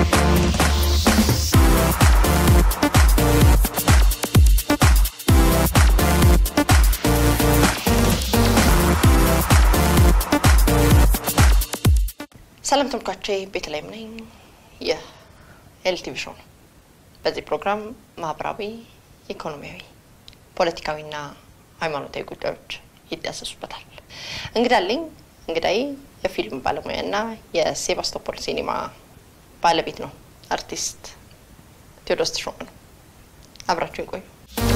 ሰላም ተመልካቾቼ፣ ቤተልሔም ነኝ። ይህ ኤልቲቪ ሾው ነው። በዚህ ፕሮግራም ማህበራዊ፣ ኢኮኖሚያዊ፣ ፖለቲካዊና ሃይማኖታዊ ጉዳዮች ይዳሰሱበታል። እንግዳ አለኝ። እንግዳዬ የፊልም ባለሙያና የሴባስቶፖል ሲኒማ ባለቤት ነው። አርቲስት ቴዎድሮስ ተሾመ ነው። አብራችሁን ቆዩ።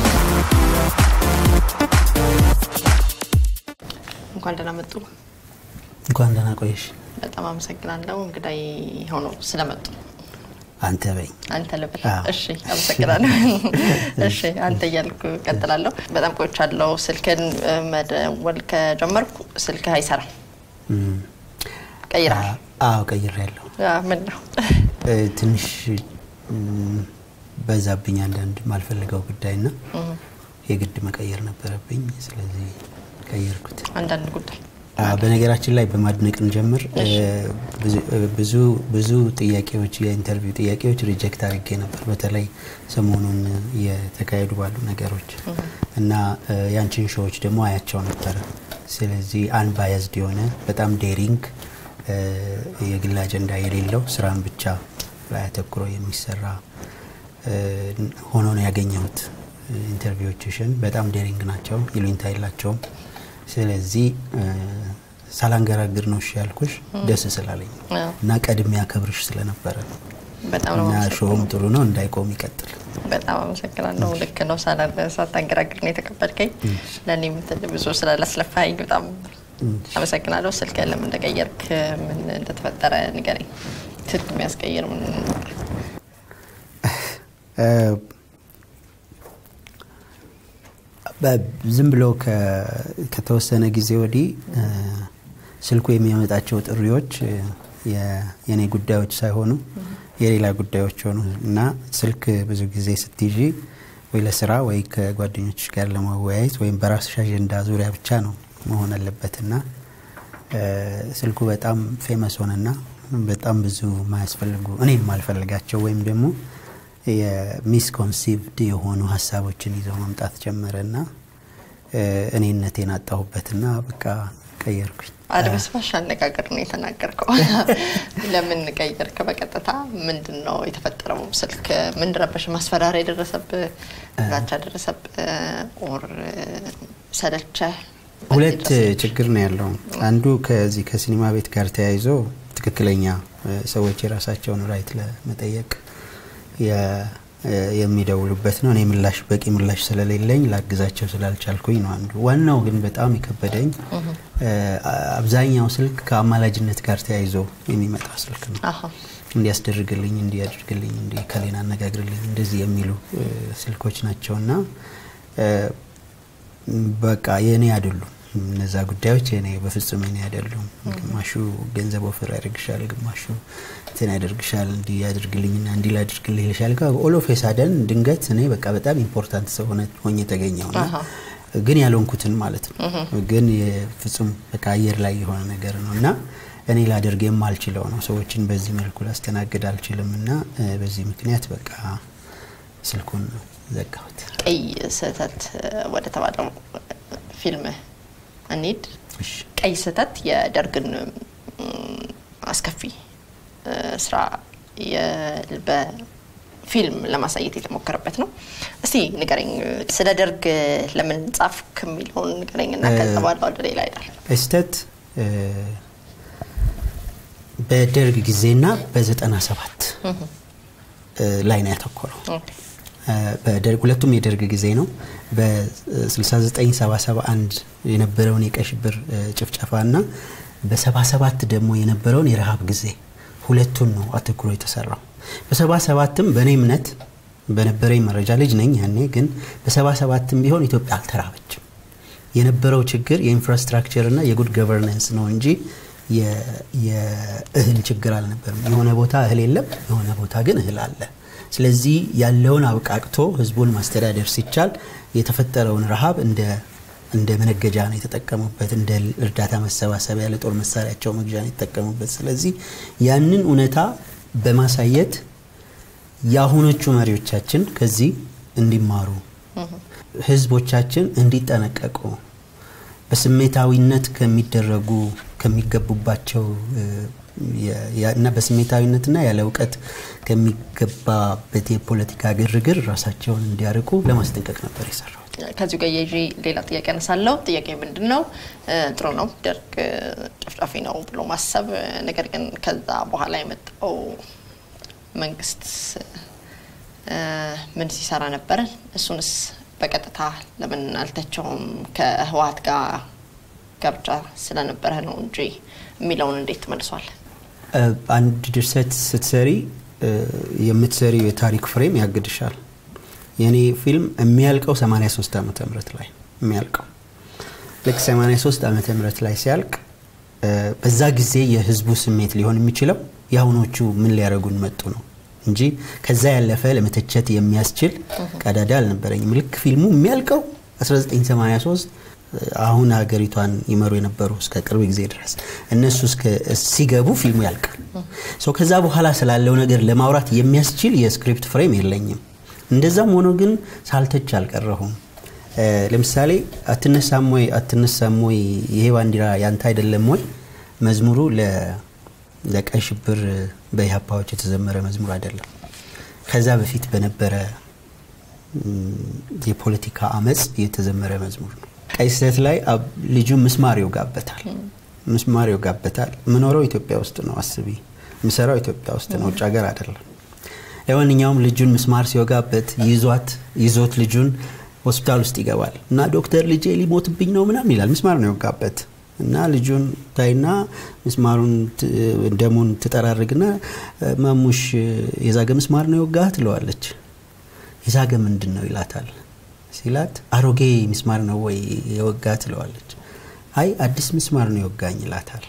እንኳን ደህና መጡ። እንኳን ደህና ቆየሽ። በጣም አመሰግናለሁ እንግዳዬ ሆነው ስለመጡ። አንተ በኝ አንተ ልበል። አዎ። እሺ አመሰግናለሁ። እሺ አንተ እያልኩ ቀጥላለሁ። በጣም ቆይቻለሁ። ስልክን እ፣ መደወል ከጀመርኩ ስልክህ አይሰራም። ቀይረሃል? አዎ ቀይሬያለሁ። አ፣ ምን ነው? እ፣ ትንሽ እም፣ በዛብኝ አንዳንድ ማልፈልገው ጉዳይና የግድ መቀየር ነበረብኝ። ስለዚህ ቀየርኩት። አንዳንድ ጉዳይ አ፣ በነገራችን ላይ በማድነቅን ጀምር ብዙ ብዙ ጥያቄዎች የኢንተርቪው ጥያቄዎች ሪጀክት አድርጌ ነበር። በተለይ ሰሞኑን የተካሄዱ ባሉ ነገሮች እና እ፣ ያንቺን ሾዎች ደግሞ አያቸው ነበረ። ስለዚህ አንባያዝድ የሆነ በጣም ዴሪንግ እ፣ የግል አጀንዳ የሌለው ስራን ብቻ ላይ አተኩሮ የሚሰራ እ፣ ሆኖ ነው ያገኘሁት። ኢንተርቪዎችሽን በጣም ዴሪንግ ናቸው፣ ይሉኝታ የላቸውም። ስለዚህ እ፣ ሳላንገራግር ነው እሺ ያልኩሽ ደስ ስላለኝ ነው አዎ። እና ቀድሜ ያከብርሽ ስለነበረ ነው። በጣም ነው እና አመሰግናለሁ። ሾውም ጥሩ ነው እንዳይቆም ይቀጥል። በጣም አመሰግናለሁ። ልክ ነው። ሳላ- ሳታንገራግር ነው የተቀበልከኝ። ለእኔም ትል- ብዙ ስላላስለፋኝ በጣም አመሰግናለሁ። ስልክ ለምን እንደቀየርክ ምን እንደተፈጠረ ንገረኝ። ስልክ የሚያስቀይር ምን ነበር? እ፣ በ- ዝም ብሎ ከ- ከተወሰነ ጊዜ ወዲህ እ፣ ስልኩ የሚያመጣቸው ጥሪዎች እ፣ የ- የኔ ጉዳዮች ሳይሆኑ የሌላ ጉዳዮች ሆኑ እና ስልክ ብዙ ጊዜ ስትይዢ ወይ ለስራ ወይ ከጓደኞች ጋር ለመወያየት ወይም በራስሽ አጀንዳ ዙሪያ ብቻ ነው መሆን አለበት እና እ፣ ስልኩ በጣም ፌመስ ሆነና በጣም ብዙ ማያስፈልጉ እኔ የማልፈልጋቸው ወይም ደግሞ የሚስኮንሲቭድ የሆኑ ሀሳቦችን ይዘው መምጣት ጀመረና እ፣ እኔነቴን አጣሁበትና በቃ ቀየርኩኝ። አድበስባሽ አነጋገር ነው የተናገርከው። ለምን ቀየርክ? በቀጥታ ምንድን ነው የተፈጠረው? ስልክ ምን ረበሽ? ማስፈራሪያ የደረሰብህ ዛቻ ደረሰብህ? ኦር ሰለቸህ? ሁለት ችግር ነው ያለው። አንዱ ከዚህ ከሲኒማ ቤት ጋር ተያይዞ ትክክለኛ እ፣ ሰዎች የራሳቸውን ራይት ለመጠየቅ የ- እ፣ የሚደውሉበት ነው። እኔ ምላሽ በቂ ምላሽ ስለሌለኝ ላግዛቸው ስላልቻልኩኝ ነው አንዱ። ዋናው ግን በጣም የከበደኝ እ፣ አብዛኛው ስልክ ከአማላጅነት ጋር ተያይዞ የሚመጣ ስልክ ነው። አሀ እንዲያስደርግልኝ እንዲያደርግልኝ እንዲ ከሌና አነጋግርልኝ እንደዚህ የሚሉ እ፣ ስልኮች ናቸውና እ፣ በቃ የእኔ አይደሉም እነዛ ጉዳዮች የኔ በፍጹም የኔ አይደሉም። ግማሹ ገንዘብ ወፍር ያደርግሻል፣ ግማሹ እንትን ያደርግሻል፣ እንዲህ ያደርግልኝና እንዲህ ላድርግልህ ይልሻል። ኦሎፍ ሳደን ድንገት እኔ በቃ በጣም ኢምፖርታንት ሰው ሆነ ሆኜ ተገኘውና አሃ። ግን ያልሆንኩትን ማለት ነው። ግን የፍጹም በቃ አየር ላይ የሆነ ነገር ነው እና እኔ ላደርግ የማልችለው ነው። ሰዎችን በዚህ መልኩ ላስተናግድ አልችልም እና እ፣ በዚህ ምክንያት በቃ ስልኩን ዘጋሁት። ቀይ ስህተት ወደ ተባለው ፊልም እንሂድ። እሺ። ቀይ ስህተት የደርግን ም፣ አስከፊ እ፣ ስራ የ- በፊልም ለማሳየት የተሞከረበት ነው። እስቲ ንገረኝ፣ ስለ ደርግ ለምን ጻፍክ የሚለውን ንገረኝና ከዛ በኋላ ወደ ሌላ ይላል። ስህተት እ፣ በደርግ ጊዜና በዘጠና ሰባት ላይ ነው ያተኮረው። እ፣ በደርግ ሁለቱም የደርግ ጊዜ ነው። በ6971 የነበረውን የቀይ ሽብር እ፣ ጭፍጨፋና በ77 ደግሞ የነበረውን የረሃብ ጊዜ ሁለቱን ነው አተኩሮ የተሰራው። በ77ም በእኔ እምነት በነበረኝ መረጃ ልጅ ነኝ ያኔ፣ ግን በ77ም ቢሆን ኢትዮጵያ አልተራበችም። የነበረው ችግር የኢንፍራስትራክቸር እና የጉድ ገቨርነንስ ነው እንጂ የ- የእህል ችግር አልነበርም። የሆነ ቦታ እህል የለም፣ የሆነ ቦታ ግን እህል አለ። ስለዚህ ያለውን አብቃቅቶ ህዝቡን ማስተዳደር ሲቻል የተፈጠረውን ረሃብ እንደ እንደ መነገጃ ነው የተጠቀሙበት፣ እንደ እርዳታ መሰባሰቢያ ለጦር መሳሪያቸው መግዣ ነው የተጠቀሙበት። ስለዚህ ያንን እውነታ በማሳየት የአሁኖቹ መሪዎቻችን ከዚህ እንዲማሩ ህዝቦቻችን እንዲጠነቀቁ በስሜታዊነት ከሚደረጉ ከሚገቡባቸው እና በስሜታዊነትና ያለ እውቀት ከሚገባበት የፖለቲካ ግርግር ራሳቸውን እንዲያርቁ ለማስጠንቀቅ ነበር የሰራው። ከዚሁ ጋር የይዤ ሌላ ጥያቄ አነሳለሁ። ጥያቄ ምንድን ነው? ጥሩ ነው ደርግ ጨፍጫፊ ነው ብሎ ማሰብ፣ ነገር ግን ከዛ በኋላ የመጣው መንግስት ምን ሲሰራ ነበረ? እሱንስ በቀጥታ ለምን አልተቸውም? ከህወሀት ጋር ጋብቻ ስለነበረ ነው እንጂ የሚለውን እንዴት ተመልሷል? አንድ ድርሰት ስትሰሪ የምትሰሪው የታሪክ ፍሬም ያግድሻል። የእኔ ፊልም የሚያልቀው 83 ዓመተ ምህረት ላይ የሚያልቀው ልክ 83 ዓመተ ምህረት ላይ ሲያልቅ በዛ ጊዜ የህዝቡ ስሜት ሊሆን የሚችለው የአሁኖቹ ምን ሊያደርጉን መጡ ነው እንጂ ከዛ ያለፈ ለመተቸት የሚያስችል ቀዳዳ አልነበረኝም። ልክ ፊልሙ የሚያልቀው 1983 አሁን ሀገሪቷን ይመሩ የነበሩ እስከ ቅርብ ጊዜ ድረስ እነሱ ሲገቡ ፊልሙ ያልቃል። ከዛ በኋላ ስላለው ነገር ለማውራት የሚያስችል የስክሪፕት ፍሬም የለኝም። እንደዛም ሆኖ ግን ሳልተች አልቀረሁም። ለምሳሌ አትነሳም ወይ አትነሳም ወይ ይሄ ባንዲራ ያንተ አይደለም ወይ መዝሙሩ ለቀይ ሽብር በኢህአፓዎች የተዘመረ መዝሙር አይደለም። ከዛ በፊት በነበረ የፖለቲካ አመፅ የተዘመረ መዝሙር ነው። ቀይ ስህተት ላይ ልጁ ምስማር ይወጋበታል። ምስማር ይወጋበታል። ምኖረው ኢትዮጵያ ውስጥ ነው። አስቢ፣ ምሰራው ኢትዮጵያ ውስጥ ነው፣ ውጭ ሀገር አይደለም። ለማንኛውም ልጁን ምስማር ሲወጋበት ይዟት ይዞት ልጁን ሆስፒታል ውስጥ ይገባል እና ዶክተር ልጄ ሊሞትብኝ ነው ምናምን ይላል። ምስማር ነው የወጋበት እና ልጁን ታይና ምስማሩን ደሙን ትጠራርግና ማሙሽ የዛገ ምስማር ነው የወጋህ ትለዋለች። የዛገ ምንድን ነው ይላታል። ሲላት አሮጌ ምስማር ነው ወይ የወጋ ትለዋለች። አይ አዲስ ምስማር ነው የወጋኝ ይላታል።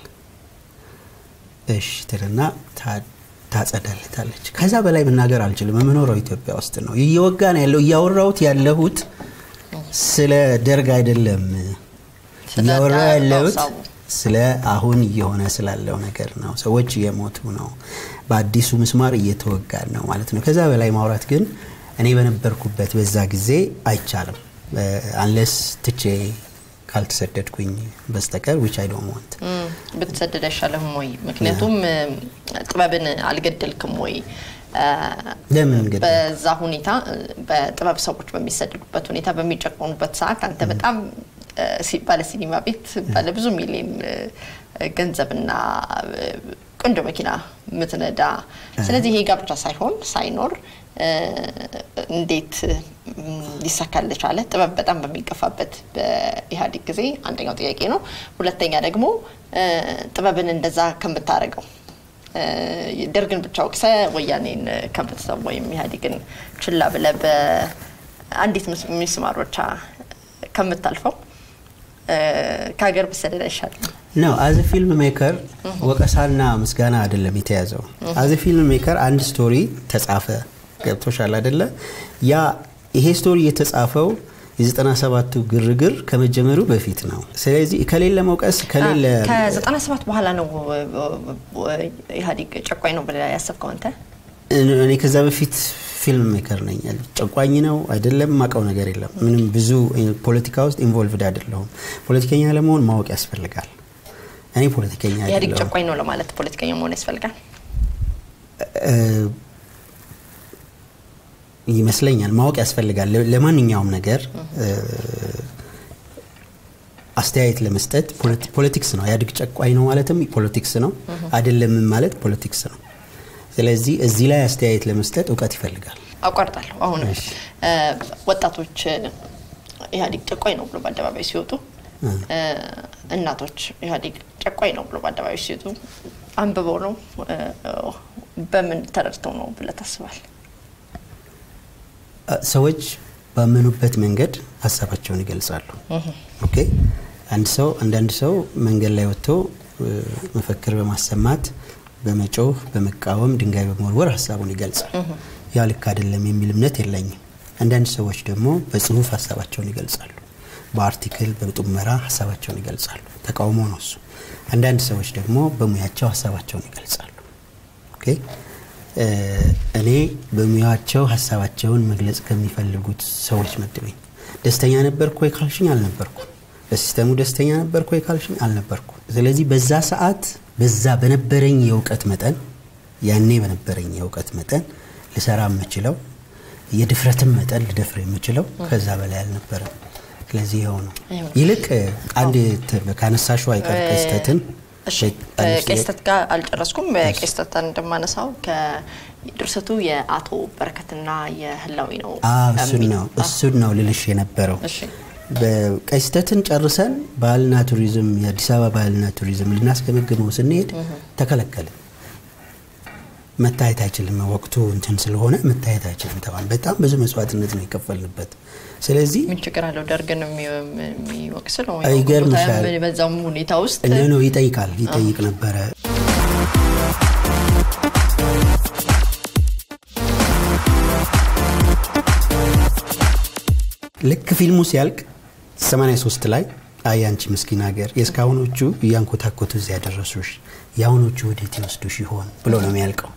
እሽ ትልና ታጸዳለታለች። ከዛ በላይ መናገር አልችልም። የምኖረው ኢትዮጵያ ውስጥ ነው። እየወጋ ነው ያለው። እያወራሁት ያለሁት ስለ ደርግ አይደለም። እያወራ ያለሁት ስለ አሁን እየሆነ ስላለው ነገር ነው። ሰዎች እየሞቱ ነው። በአዲሱ ምስማር እየተወጋ ነው ማለት ነው። ከዛ በላይ ማውራት ግን እኔ በነበርኩበት በዛ ጊዜ አይቻልም። አንለስ ትቼ ካልተሰደድኩኝ በስተቀር ዊች አይ ዶንት ዋንት ብትሰደድ አይሻልህም ወይ? ምክንያቱም ጥበብን አልገደልክም ወይ? ለምን በዛ ሁኔታ በጥበብ ሰዎች በሚሰደዱበት ሁኔታ በሚጨቆኑበት ሰዓት አንተ በጣም ባለ ሲኒማ ቤት ባለ ብዙ ሚሊዮን ገንዘብና ቆንጆ መኪና ምትነዳ፣ ስለዚህ ይሄ ጋብቻ ሳይሆን ሳይኖር እንዴት ሊሳካል ቻለ? ጥበብ በጣም በሚገፋበት በኢህአዴግ ጊዜ አንደኛው ጥያቄ ነው። ሁለተኛ ደግሞ ጥበብን እንደዛ ከምታደርገው ደርግን ብቻ ወቅሰ ወያኔን ከምትሰው ወይም ኢህአዴግን ችላ ብለ በአንዲት ምስማር ብቻ ከምታልፈው ከሀገር ብሰደድ አይሻልም? ነው አዘ ፊልም ሜከር ወቀሳና ምስጋና አይደለም የተያዘው። አዘ ፊልም ሜከር አንድ ስቶሪ ተጻፈ፣ ገብቶሻል አይደለ? ያ ይሄ ስቶሪ የተጻፈው የዘጠና ሰባቱ ግርግር ከመጀመሩ በፊት ነው። ስለዚህ ከሌለ መውቀስ ከሌለ ከዘጠና ሰባት በኋላ ነው ኢህአዴግ ጨቋኝ ነው ብለህ ያሰብከው አንተ? እኔ ከዛ በፊት ፊልም ሜከር ነኝ። ጨቋኝ ነው አይደለም ማቀው ነገር የለም። ምንም ብዙ ፖለቲካ ውስጥ ኢንቮልቭድ አይደለሁም። ፖለቲከኛ ለመሆን ማወቅ ያስፈልጋል። እኔ ፖለቲከኛ ኢህአዴግ ጨቋኝ ነው ለማለት ፖለቲከኛ መሆን ያስፈልጋል ይመስለኛል። ማወቅ ያስፈልጋል። ለማንኛውም ነገር አስተያየት ለመስጠት ፖለቲክስ ነው። ኢህአዴግ ጨቋኝ ነው ማለትም ፖለቲክስ ነው፣ አይደለምም ማለት ፖለቲክስ ነው። ስለዚህ እዚህ ላይ አስተያየት ለመስጠት እውቀት ይፈልጋል። አቋርጣለሁ። አሁን ወጣቶች ኢህአዴግ ጨቋኝ ነው ብሎ በአደባባይ ሲወጡ፣ እናቶች ኢህአዴግ ጨቋኝ ነው ብሎ በአደባባይ ሲወጡ አንብበው ነው በምን ተረድተው ነው ብለህ ታስባል? ሰዎች ባመኑበት መንገድ ሀሳባቸውን ይገልጻሉ። ኦኬ አንድ ሰው አንዳንድ ሰው መንገድ ላይ ወጥቶ መፈክር በማሰማት በመጮህ በመቃወም ድንጋይ በመወርወር ሀሳቡን ይገልጻል። ያ ልክ አይደለም የሚል እምነት የለኝም። አንዳንድ ሰዎች ደግሞ በጽሁፍ ሀሳባቸውን ይገልጻሉ። በአርቲክል በጡመራ ሀሳባቸውን ይገልጻሉ። ተቃውሞ ነው እሱ። አንዳንድ ሰዎች ደግሞ በሙያቸው ሀሳባቸውን ይገልጻሉ። ኦኬ እኔ በሙያቸው ሀሳባቸውን መግለጽ ከሚፈልጉት ሰዎች መድበኝ። ደስተኛ ነበርኩ ወይ ካልሽኝ አልነበርኩ። በሲስተሙ ደስተኛ ነበርኩ ወይ ካልሽኝ አልነበርኩ። ስለዚህ በዛ ሰዓት በዛ በነበረኝ የእውቀት መጠን ያኔ በነበረኝ የእውቀት መጠን ልሰራ የምችለው የድፍረትም መጠን ልደፍር የምችለው ከዛ በላይ አልነበረም። ስለዚህ ይኸው ነው። ይልቅ አንድ ካነሳሹ አይቀር ቀስተትን ከቄስተት ጋር አልጨረስኩም። በቄስተት እንደማነሳው ከድርሰቱ የአቶ በረከትና የህላዊ ነው። እሱን ነው እሱን ነው ልልሽ የነበረው። በቀስተትን ጨርሰን ባህልና ቱሪዝም የአዲስ አበባ ባህልና ቱሪዝም ልናስገመግመው ስንሄድ ተከለከልን። መታየት አይችልም፣ ወቅቱ እንትን ስለሆነ መታየት አይችልም ተባለ። በጣም ብዙ መስዋዕትነት ነው የከፈልንበት። ስለዚህ ምን ችግር አለው? ደርግን የሚወቅስ ነው ይገርምሻል። በዛም ሁኔታ ውስጥ ነው ይጠይቃል ይጠይቅ ነበረ። ልክ ፊልሙ ሲያልቅ 83 ላይ አይ አንቺ ምስኪን ሀገር የእስካሁኖቹ እያንኮታኮቱ እዚያ ያደረሱሽ የአሁኖቹ ወዴት ይወስዱሽ ይሆን ብሎ ነው የሚያልቀው።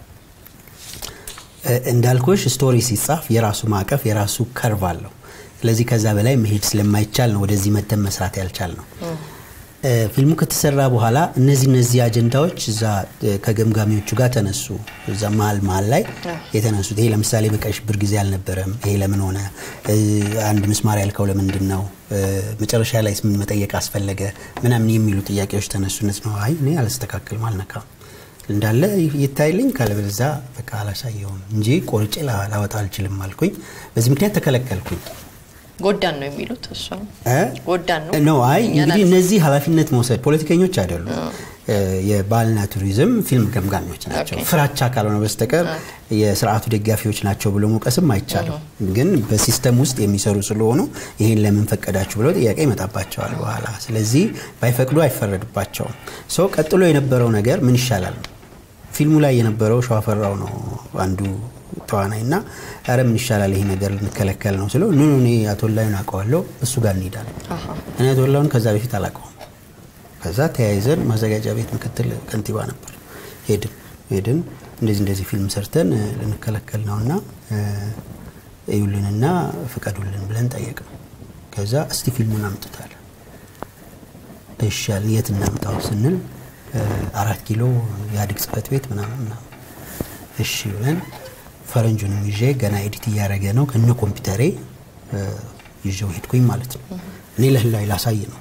እንዳልኩሽ ስቶሪ ሲጻፍ የራሱ ማዕቀፍ የራሱ ከርቭ አለው። ስለዚህ ከዛ በላይ መሄድ ስለማይቻል ነው ወደዚህ መተን መስራት ያልቻል ነው። ፊልሙ ከተሰራ በኋላ እነዚህ እነዚህ አጀንዳዎች እዛ ከገምጋሚዎቹ ጋር ተነሱ። እዛ መሀል መሀል ላይ የተነሱት ይሄ ለምሳሌ በቀይ ሽብር ጊዜ አልነበረም፣ ይሄ ለምን ሆነ፣ አንድ ምስማር ያልከው ለምንድን ነው፣ መጨረሻ ላይ ምን መጠየቅ አስፈለገ፣ ምናምን የሚሉ ጥያቄዎች ተነሱ። እነዚህ ነው አይ እኔ አላስተካክልም አልነካም እንዳለ ይታይልኝ ካለበለዚያ በቃ አላሳየውም እንጂ ቆርጬ ላወጣ አልችልም አልኩኝ። በዚህ ምክንያት ተከለከልኩኝ። ጎዳን ነው የሚሉት እሱ ጎዳን ነው ነው። አይ እንግዲህ እነዚህ ኃላፊነት መውሰድ ፖለቲከኞች አይደሉም። የባህልና ቱሪዝም ፊልም ገምጋሚዎች ናቸው። ፍራቻ ካልሆነ በስተቀር የስርዓቱ ደጋፊዎች ናቸው ብሎ መውቀስም አይቻልም። ግን በሲስተም ውስጥ የሚሰሩ ስለሆኑ ይህን ለምን ፈቀዳችሁ ብለው ጥያቄ ይመጣባቸዋል በኋላ። ስለዚህ ባይፈቅዱ አይፈረድባቸውም። ሰው ቀጥሎ የነበረው ነገር ምን ይሻላል ነው። ፊልሙ ላይ የነበረው ሸዋፈራው ነው አንዱ ተዋናይ እና ኧረ ምን ይሻላል ይሄ ነገር ልንከለከል ነው ስለው ኑ እኔ አቶ ላዩን አውቀዋለሁ እሱ ጋር እንሄዳለን። እኔ አቶ ላዩን ከዛ በፊት አላውቀውም። ከዛ ተያይዘን ማዘጋጃ ቤት ምክትል ከንቲባ ነበር። ሄድን ሄድን እንደዚህ እንደዚህ ፊልም ሰርተን ልንከለከል ነውና እዩልንና ፍቀዱልን ብለን ጠየቅን። ከዛ እስቲ ፊልሙን አምጥታል። እሺ ያልን የት እናምጣው ስንል አራት ኪሎ የኢህአዴግ ጽህፈት ቤት ምናምን ምናምን እሺ ብለን ፈረንጁንም ይዤ ገና ኤዲት እያደረገ ነው ከነ ኮምፒውተሬ ይዤው ሄድኩኝ ማለት ነው። እኔ ለህላዊ ላሳይ ነው።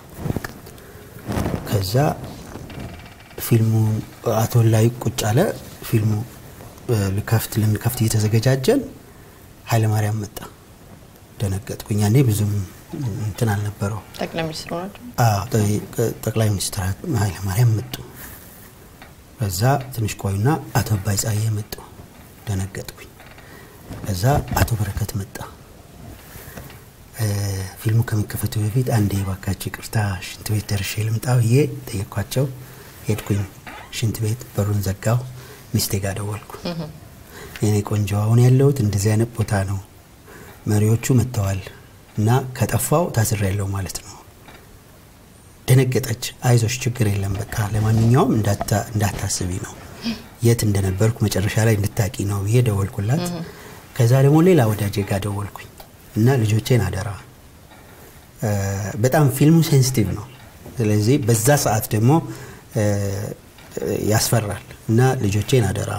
ከዛ ፊልሙ አቶ ላይ ቁጭ አለ። ፊልሙ ልከፍት ልንከፍት እየተዘገጃጀን ኃይለማርያም መጣ። ደነገጥኩኝ። ያኔ ብዙም እንትን አልነበረው። ጠቅላይ ሚኒስትሩ ናቸው። ጠቅላይ ሚኒስትር ኃይለማርያም መጡ። ከዛ ትንሽ ቆዩና አቶ አባይ ጸሐዬ መጡ። ደነገጥኩኝ። ከዛ አቶ በረከት መጣ። ፊልሙ ከመከፈቱ በፊት አንዴ ባካቸው ይቅርታ ሽንት ቤት ደርሼ ልምጣ ብዬ ጠየኳቸው። ሄድኩኝ ሽንት ቤት፣ በሩን ዘጋው። ሚስቴ ጋር ደወልኩ። የኔ ቆንጆ አሁን ያለሁት እንደዚህ አይነት ቦታ ነው፣ መሪዎቹ መጥተዋል እና ከጠፋው ታስሬ ያለው ማለት ነው። ደነገጠች። አይዞሽ ችግር የለም በቃ ለማንኛውም እንዳታስቢ ነው የት እንደነበርኩ መጨረሻ ላይ እንድታቂ ነው ብዬ ደወልኩላት። ከዛ ደግሞ ሌላ ወዳጄ ጋር ደወልኩኝ እና ልጆቼን አደራ፣ በጣም ፊልሙ ሴንሲቲቭ ነው። ስለዚህ በዛ ሰዓት ደግሞ ያስፈራል እና ልጆቼን አደራ፣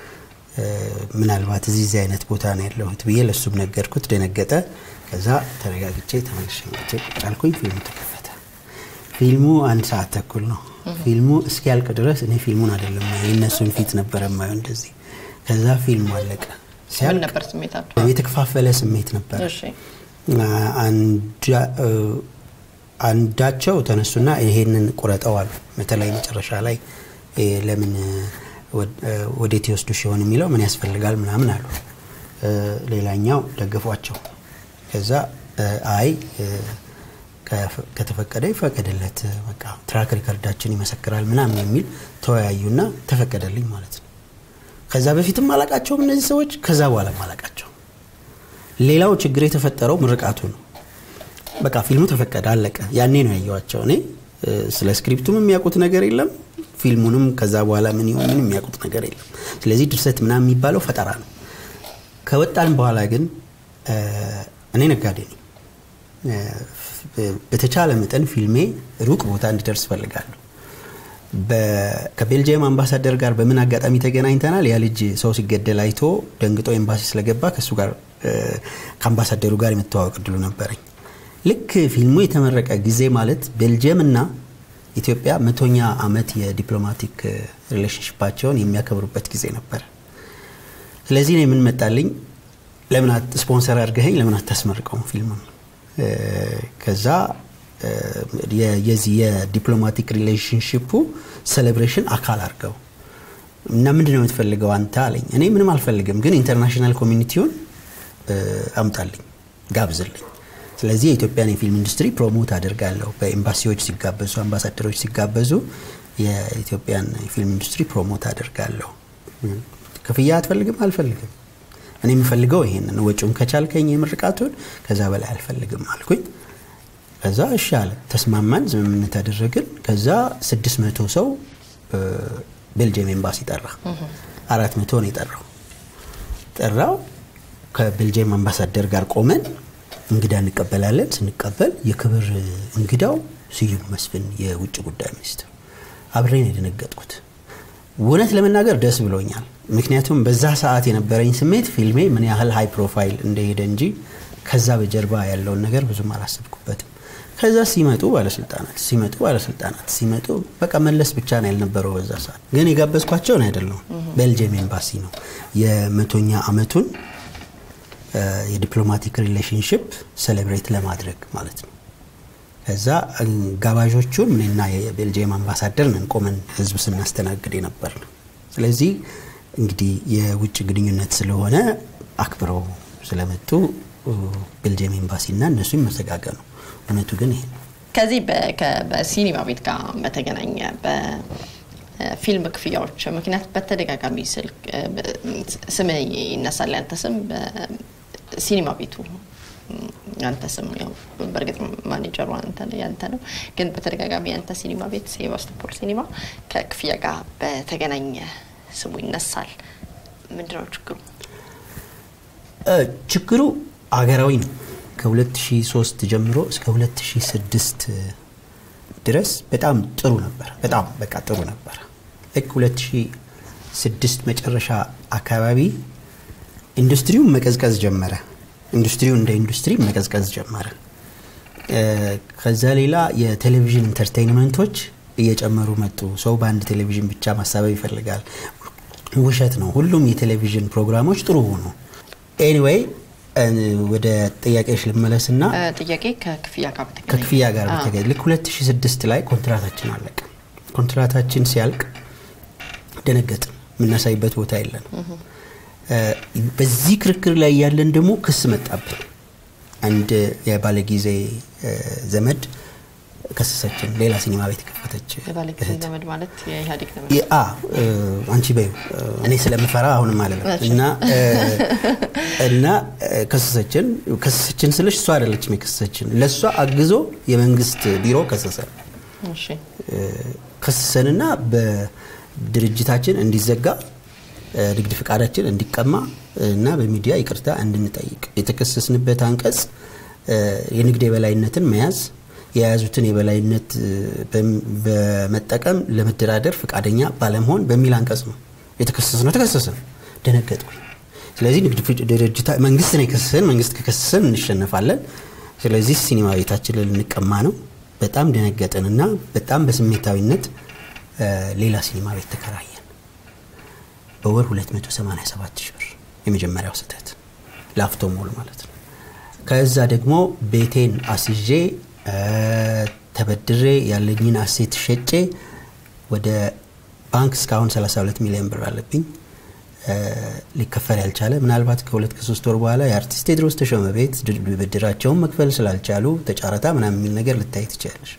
ምናልባት እዚህ እዚህ አይነት ቦታ ነው ያለሁት ብዬ ለሱም ነገርኩት። ደነገጠ። ከዛ ተረጋግቼ ተመልሼ መጥቼ ቁጭ አልኩኝ። ፊልሙ ተከፈተ። ፊልሙ አንድ ሰዓት ተኩል ነው። ፊልሙ እስኪያልቅ ድረስ እኔ ፊልሙን አይደለም የእነሱን ፊት ነበረ ማየው እንደዚህ። ከዛ ፊልሙ አለቀ። ምን ነበር ስሜታቸው? የተከፋፈለ ስሜት ነበር። አንዳቸው ተነሱና ይሄንን ቁረጠው አሉ። በተለይ መጨረሻ ላይ ለምን ወዴት ይወስዱ ሲሆን የሚለው ምን ያስፈልጋል ምናምን አሉ። ሌላኛው ደገፏቸው። ከዛ አይ ከተፈቀደ ይፈቀደለት፣ በቃ ትራክ ሪከርዳችን ይመሰክራል ምናምን የሚል ተወያዩና ተፈቀደልኝ ማለት ነው። ከዛ በፊትም አላቃቸውም እነዚህ ሰዎች፣ ከዛ በኋላም አላቃቸው። ሌላው ችግር የተፈጠረው ምርቃቱ ነው። በቃ ፊልሙ ተፈቀደ፣ አለቀ። ያኔ ነው ያየዋቸው። እኔ ስለ ስክሪፕቱም የሚያውቁት ነገር የለም፣ ፊልሙንም ከዛ በኋላ ምን ይሁን ምንም የሚያውቁት ነገር የለም። ስለዚህ ድርሰት ምናምን የሚባለው ፈጠራ ነው። ከወጣን በኋላ ግን እኔ ነጋዴ ነኝ። በተቻለ መጠን ፊልሜ ሩቅ ቦታ እንዲደርስ ፈልጋለሁ። ከቤልጅየም አምባሳደር ጋር በምን አጋጣሚ ተገናኝተናል። ያ ልጅ ሰው ሲገደል አይቶ ደንግጦ ኤምባሲ ስለገባ ከእሱ ጋር ከአምባሳደሩ ጋር የመተዋወቅ እድሉ ነበረኝ። ልክ ፊልሙ የተመረቀ ጊዜ ማለት ቤልጅየም እና ኢትዮጵያ መቶኛ ዓመት የዲፕሎማቲክ ሪሌሽንሽፓቸውን የሚያከብሩበት ጊዜ ነበር። ስለዚህ ነው የምንመጣልኝ ለምን ስፖንሰር አድርገኸኝ ለምን አታስመርቀውም ፊልሙን? ከዛ የዚህ የዲፕሎማቲክ ሪሌሽንሽፑ ሴሌብሬሽን አካል አድርገው እና ምንድን ነው የምትፈልገው አንተ አለኝ። እኔ ምንም አልፈልግም፣ ግን ኢንተርናሽናል ኮሚኒቲውን አምጣልኝ፣ ጋብዝልኝ። ስለዚህ የኢትዮጵያን የፊልም ኢንዱስትሪ ፕሮሞት አድርጋለሁ። በኤምባሲዎች ሲጋበዙ፣ አምባሳደሮች ሲጋበዙ የኢትዮጵያን የፊልም ኢንዱስትሪ ፕሮሞት አድርጋለሁ። ክፍያ አትፈልግም? አልፈልግም። እኔ የምፈልገው ይሄንን ወጪውን ከቻልከኝ የምርቃቱን ከዛ በላይ አልፈልግም አልኩኝ። ከዛ እሺ አለ። ተስማማን፣ ስምምነት አደረግን። ከዛ ስድስት መቶ ሰው ቤልጅየም ኤምባሲ ጠራ። አራት መቶ ነው የጠራው። ጠራው ከቤልጅየም አምባሳደር ጋር ቆመን እንግዳ እንቀበላለን። ስንቀበል የክብር እንግዳው ስዩም መስፍን የውጭ ጉዳይ ሚኒስትር። አብሬን የደነገጥኩት እውነት ለመናገር ደስ ብሎኛል። ምክንያቱም በዛ ሰዓት የነበረኝ ስሜት ፊልሜ ምን ያህል ሃይ ፕሮፋይል እንደሄደ እንጂ ከዛ በጀርባ ያለውን ነገር ብዙም አላሰብኩበትም። ከዛ ሲመጡ ባለስልጣናት ሲመጡ ባለስልጣናት ሲመጡ በቃ መለስ ብቻ ነው ያልነበረው በዛ ሰዓት። ግን የጋበዝኳቸውን አይደለም፣ ቤልጅየም ኤምባሲ ነው የመቶኛ ዓመቱን የዲፕሎማቲክ ሪሌሽንሽፕ ሴሌብሬት ለማድረግ ማለት ነው። ከዛ ጋባዦቹን እኔና የቤልጅየም አምባሳደር ነን ቆመን ህዝብ ስናስተናግድ የነበር ነው። ስለዚህ እንግዲህ የውጭ ግንኙነት ስለሆነ አክብረው ስለመጡ ቤልጅየም ኤምባሲና እነሱ ይመሰጋገኑ። እውነቱ ግን ይሄ ነው። ከዚህ በሲኒማ ቤት ጋር በተገናኘ በፊልም ክፍያዎች ምክንያት በተደጋጋሚ ስልክ ስም ይነሳል። ያንተ ስም ሲኒማ ቤቱ ያንተ ስም ያው በእርግጥ ማኔጀሩ ያንተ ነው፣ ግን በተደጋጋሚ ያንተ ሲኒማ ቤት ሴባስቶፖል ሲኒማ ከክፍያ ጋር በተገናኘ ስሙ ይነሳል። ምንድነው ችግሩ? ችግሩ አገራዊ ነው። ከ2003 ጀምሮ እስከ 2006 ድረስ በጣም ጥሩ ነበር። በጣም በቃ ጥሩ ነበር። ልክ 2006 መጨረሻ አካባቢ ኢንዱስትሪው መቀዝቀዝ ጀመረ። ኢንዱስትሪው እንደ ኢንዱስትሪ መቀዝቀዝ ጀመረ። ከዛ ሌላ የቴሌቪዥን ኢንተርቴይንመንቶች እየጨመሩ መጡ። ሰው በአንድ ቴሌቪዥን ብቻ ማሳበብ ይፈልጋል። ውሸት ነው። ሁሉም የቴሌቪዥን ፕሮግራሞች ጥሩ ሆኑ። ኤኒዌይ ወደ ጥያቄዎች ልመለስና ጥያቄ ከክፍያ ጋር በተገናኘ ከክፍያ ጋር በተገናኘ ልክ 2006 ላይ ኮንትራታችን አለቀ። ኮንትራታችን ሲያልቅ ደነገጥ። የምናሳይበት ቦታ የለን። በዚህ ክርክር ላይ ያለን ደግሞ ክስ መጣብን። አንድ የባለጊዜ ዘመድ ከሰሰችን። ሌላ ሲኒማ ቤት ከፈተች የባለጊዜ ዘመድ ማለት የኢህአዴግ ዘመድ አንቺ በዩ እኔ ስለምፈራ አሁንም አለለም እና እና ከሰሰችን። ከሰሰችን ስልሽ እሷ አይደለችም የከሰሰችን፣ ለእሷ አግዞ የመንግስት ቢሮ ከሰሰን። ከሰሰንና በድርጅታችን እንዲዘጋ ንግድ ፍቃዳችን እንዲቀማ እና በሚዲያ ይቅርታ እንድንጠይቅ የተከሰስንበት አንቀጽ የንግድ የበላይነትን መያዝ የያዙትን የበላይነት በመጠቀም ለመደራደር ፈቃደኛ ባለመሆን በሚል አንቀጽ ነው የተከሰስ ነው። ተከሰስን፣ ደነገጥኩኝ። ስለዚህ ንግድ ድርጅታ መንግስት ነው የከሰሰን። መንግስት ከከሰሰን እንሸነፋለን። ስለዚህ ሲኒማ ቤታችንን ልንቀማ ነው። በጣም ደነገጥን እና በጣም በስሜታዊነት ሌላ ሲኒማ ቤት ተከራየን። በወር 287 ሺህ ብር የመጀመሪያው ስህተት ላፍቶ ሞል ማለት ነው። ከዛ ደግሞ ቤቴን አስዤ ተበድሬ ያለኝን አሴት ሸጬ ወደ ባንክ እስካሁን 32 ሚሊዮን ብር አለብኝ ሊከፈል ያልቻለ ምናልባት ከሁለት ከሶስት ወር በኋላ የአርቲስት ቴዎድሮስ ተሾመ ቤት ብድራቸውን መክፈል ስላልቻሉ ተጫረታ ምናምን የሚል ነገር ልታይ ትችላለች።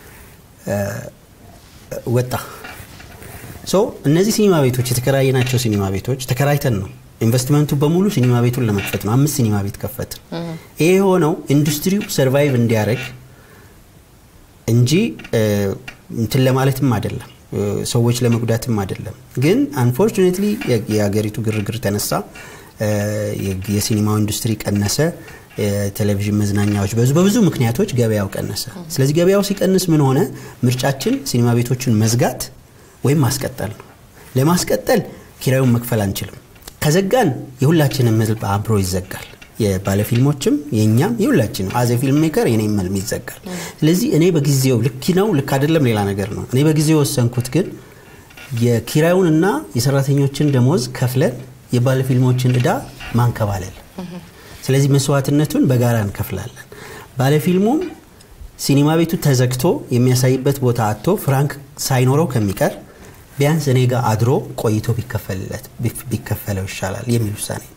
ወጣ ሶ እነዚህ ሲኒማ ቤቶች የተከራየናቸው ሲኒማ ቤቶች ተከራይተን ነው ኢንቨስትመንቱ በሙሉ ሲኒማ ቤቱን ለመክፈት ነው። አምስት ሲኒማ ቤት ከፈትን። ይሄ የሆነው ኢንዱስትሪው ሰርቫይቭ እንዲያደርግ እንጂ እንትን ለማለትም አይደለም። ሰዎች ለመጉዳትም አይደለም። ግን አንፎርቹኔትሊ የሀገሪቱ ግርግር ተነሳ፣ የሲኒማው ኢንዱስትሪ ቀነሰ፣ የቴሌቪዥን መዝናኛዎች በዙ በብዙ ምክንያቶች ገበያው ቀነሰ። ስለዚህ ገበያው ሲቀንስ ምን ሆነ? ምርጫችን ሲኒማ ቤቶችን መዝጋት ወይም ማስቀጠል ነው። ለማስቀጠል ኪራዩን መክፈል አንችልም። ከዘጋን የሁላችንም ህዝብ አብሮ ይዘጋል። የባለፊልሞችም የእኛም የሁላችንም አዘ ፊልም ሜከር የኔ መልም ይዘጋል። ስለዚህ እኔ በጊዜው ልክ ነው ልክ አይደለም ሌላ ነገር ነው። እኔ በጊዜው ወሰንኩት ግን የኪራዩንና የሰራተኞችን ደሞዝ ከፍለን የባለፊልሞችን እዳ ማንከባለል። ስለዚህ መስዋዕትነቱን በጋራ እንከፍላለን። ባለፊልሙም ሲኒማ ቤቱ ተዘግቶ የሚያሳይበት ቦታ አጥቶ ፍራንክ ሳይኖረው ከሚቀር ቢያንስ እኔ ጋር አድሮ ቆይቶ ቢከፈለው ይሻላል የሚል ውሳኔ